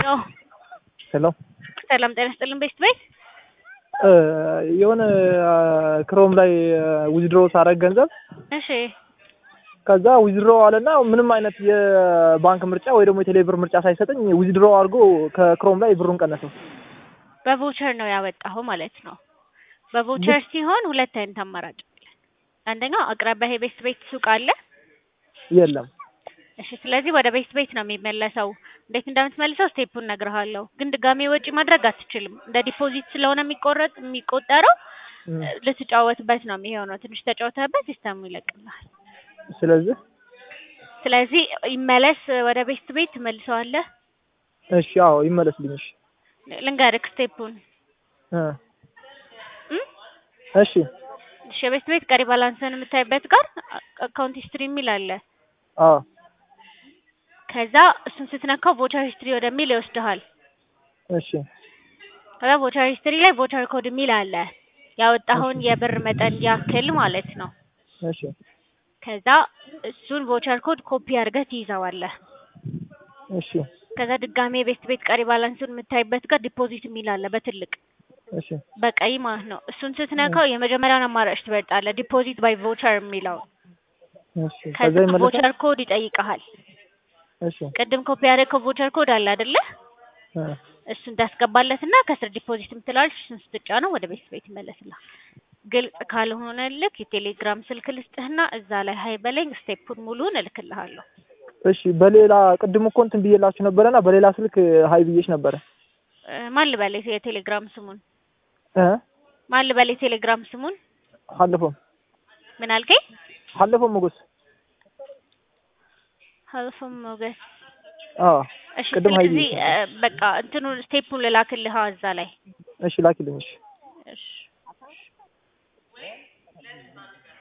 ነው። ሄሎ ሰላም ጤና ይስጥልን ቤስት ቤት የሆነ ክሮም ላይ ዊዝድሮ ሳረግ ገንዘብ እሺ ከዛ ዊዝድሮ አለና ምንም አይነት የባንክ ምርጫ ወይ ደግሞ የቴሌብር ምርጫ ሳይሰጠኝ ዊዝድሮ አድርጎ ከክሮም ላይ ብሩን ቀነሰው። በቮቸር ነው ያወጣኸው ማለት ነው። በቮቸር ሲሆን ሁለት አይነት አማራጭ አለ። አንደኛው አቅራቢያ የቤስት ቤት ሱቅ አለ። የለም እሺ ስለዚህ ወደ ቤስት ቤት ነው የሚመለሰው። እንዴት እንደምትመልሰው ስቴፑን እነግርሃለሁ። ግን ድጋሜ ወጪ ማድረግ አትችልም። እንደ ዲፖዚት ስለሆነ የሚቆረጥ የሚቆጠረው ልትጫወትበት ነው የሚሆነው። ትንሽ ተጫውተህበት ሲስተሙ ይለቅልሃል። ስለዚህ ስለዚህ ይመለስ ወደ ቤስት ቤት ትመልሰዋለህ። እሺ አዎ ይመለስልኝ። እሺ ልንገርህ ስቴፑን እ እም? እሺ እሺ የቤስት ቤት ቀሪ ባላንስን የምታይበት ጋር አካውንት ሂስትሪ የሚል አለ። አዎ ከዛ እሱን ስትነካው ቮቸር ሂስትሪ ወደሚል ይወስድሃል። እሺ ከዛ ቮቸር ሂስትሪ ላይ ቮቸር ኮድ የሚል አለ። ያወጣኸውን የብር መጠን ያክል ማለት ነው። እሺ ከዛ እሱን ቮቸር ኮድ ኮፒ አድርገህ ትይዘዋለህ። እሺ ከዛ ድጋሜ የቤስት ቤት ቀሪ ባላንሱን የምታይበት ጋር ዲፖዚት የሚል አለ በትልቅ እሺ በቀይ ማለት ነው። እሱን ስትነካው የመጀመሪያውን አማራጭ ትበልጣለህ፣ ዲፖዚት ባይ ቮቸር የሚለው። እሺ ከዛ ከዛ ይመለሳል። ቮቸር ኮድ ይጠይቀሃል። እሺ ቅድም ኮፒ ያደረግከው ቮቸር ኮድ አለ አይደለ? እ እሱን ታስገባለትና ከስር ዲፖዚት የምትላለች እሱን ስትጫነው ወደ ቤት ቤት ይመለስልሃል። ግልጽ ካልሆነልክ የቴሌግራም ስልክ ልስጥህና እዛ ላይ ሀይ በለኝ ስቴፑን ሙሉን እልክልሃለሁ። እሺ በሌላ ቅድም እኮ እንትን ብዬላችሁ ነበረና በሌላ ስልክ ሀይ ብዬሽ ነበረ እ ማን ልበል የቴሌግራም ስሙን እ ማን ልበል የቴሌግራም ስሙን ሀለፎም ምን አልከኝ? ሀለፎም ሞገስ ሀልፎም ሞገስ። አዎ እሺ ቅድም ሀይ ስለዚህ ብዬሽ እ በቃ እንትኑን ስቴፑን ልላክልህ እዛ ላይ እሺ ላኪልኝ እሺ እሺ